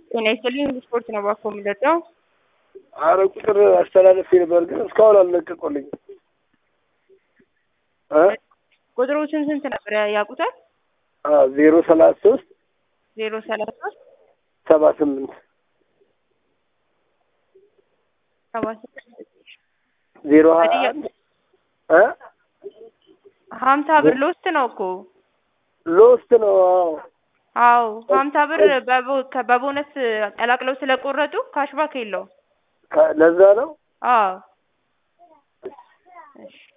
ጤና ይስጥልኝ ስፖርት ነው ባኮ የምንጠጣው። አረ ቁጥር አስተላለፍ ነበር ግን እስካሁን አልለቀቁልኝም። እ ቁጥሩ ስንት ስንት ነበር ያውቁታል? ዜሮ ሰላሳ ሶስት ዜሮ ሰላሳ ሶስት ሰባ ስምንት ሰባ ስምንት ዜሮ ሀያ አንድ እ ሀምሳ ብር ሎስት ነው እኮ ሎስት ነው። አዎ አዎ ሀምሳ ብር በቦ- ከ- በቦነስ ቀላቅለው ስለቆረጡ ካሽባክ የለውም። ከ- ለዛ ነው አዎ እሺ